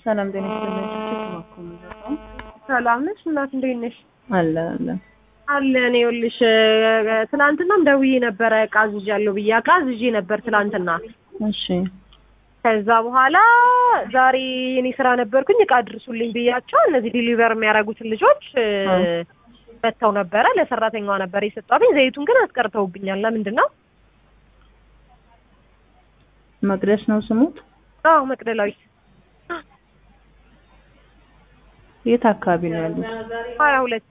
ሰላም ጤና ይስጥልኝ። እባክዎ ምንድነው? ሰላም ነሽ እናት? እንዴት ነሽ? አለ አለ አለ እኔ ይኸውልሽ ትናንትናም ደውዬ ነበረ ዕቃ አዝዣለሁ ብዬ ዕቃ አዝዤ ነበር ትናንትና። እሺ ከዛ በኋላ ዛሬ እኔ ስራ ነበርኩኝ ዕቃ አድርሱልኝ ብያቸው እነዚህ ዲሊቨር የሚያደርጉትን ልጆች መጥተው ነበረ። ለሰራተኛዋ ነበር የሰጧትኝ። ዘይቱን ግን አስቀርተውብኛል። ለምንድን ነው? መቅደስ ነው ስሙት? አዎ መቅደላዊት የት አካባቢ ነው ያሉት? ሀያ ሁለት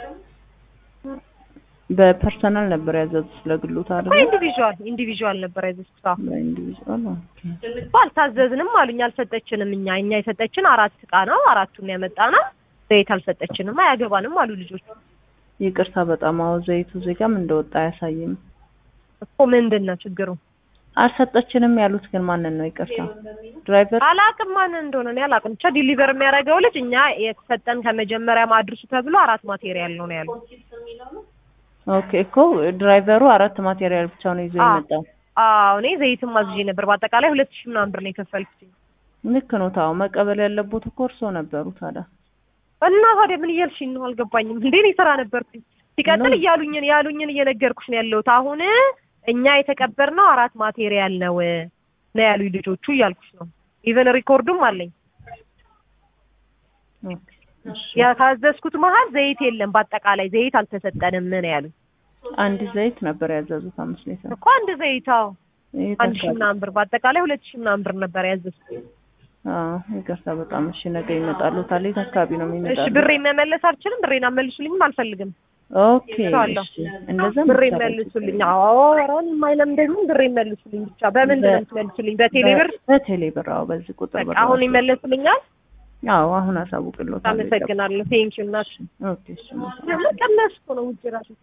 በፐርሰናል ነበር ያዘዙት ለግሎት አይደል? ኢንዲቪዥዋል ኢንዲቪዥዋል ነበር ያዘዝኩት። አዎ በኢንዲቪዥዋል ኦኬ። እኮ አልታዘዝንም አሉኝ። አልሰጠችንም። እኛ እኛ የሰጠችን አራት ዕቃ ነው። አራቱን ያመጣ ነው። ዘይት አልሰጠችንም። አያገባንም አሉ ልጆቹ። ይቅርታ በጣም አዎ፣ ዘይቱ ዜጋም እንደወጣ አያሳይም። እኮ ምንድን ነው ችግሩ? አልሰጠችንም ያሉት ግን ማንን ነው? ይቅርታ ድራይቨር አላቅም ማንን እንደሆነ እኔ አላቅም። ብቻ ዲሊቨር የሚያደርገው ልጅ እኛ የተሰጠን ከመጀመሪያ ማድረሱ ተብሎ አራት ማቴሪያል ነው ነው ያሉት። ኦኬ እኮ ድራይቨሩ አራት ማቴሪያል ብቻ ነው ይዞ አዎ። የመጣው። አዎ እኔ ዘይትም አዝዤ ነበር። በአጠቃላይ ሁለት ሺህ ምናምን ብር ነው የከፈልኩት። ልክ ነው። ታው መቀበል ያለቦት እኮ እርስዎ ነበሩ ታዲያ። እና ታዲያ ምን እያልሽኝ ነው? አልገባኝም። እንዴ እኔ ስራ ነበርኩኝ። ሲቀጥል ነው። እያሉኝን ያሉኝን እየነገርኩሽ ነው ያለሁት። አሁን እኛ የተቀበርነው አራት ማቴሪያል ነው ነው ያሉኝ ልጆቹ እያልኩሽ ነው። ኢቨን ሪኮርዱም አለኝ። ኦኬ እሺ። ያታዘዝኩት መሀል ዘይት የለም። በአጠቃላይ ዘይት አልተሰጠንም ነው ያሉኝ። አንድ ዘይት ነበር ያዘዙት አምስት ሊትር። እኮ አንድ ዘይት አዎ የት አንድ ሺህ አካባቢ? ምናምን ብር በአጠቃላይ ሁለት ሺህ ምናምን ብር ነበር ያዘዝኩት። አዎ ይቅርታ በጣም እሺ። ነገ ይመጣሉ። ታዲያ የት አካባቢ ነው እሺ የሚመጣሉ? ብሬን መመለስ አልችልም። ብሬን አመልሱልኝም አልፈልግም። ኦኬ እሰዋለሁ። እሺ። እንደዛ ብሬን መሰረት መልሱልኝ። አዎ ኧረ የማይለም ደግሞ ብሬን መልሱልኝ ብቻ። በምንድን ነው የምትመልሱልኝ? በቴሌ ብር? በቴሌ ብር። አዎ በዚህ ቁጥር በቃ ብር አሁን ነው። ይመለሱልኛል። አዎ አሁን አሳውቅልዎታለሁ። አመሰግናለሁ። ቴንኪው እናት። ኦኬ እሺ። መቀነስ እኮ ነው ውጭ ራሱ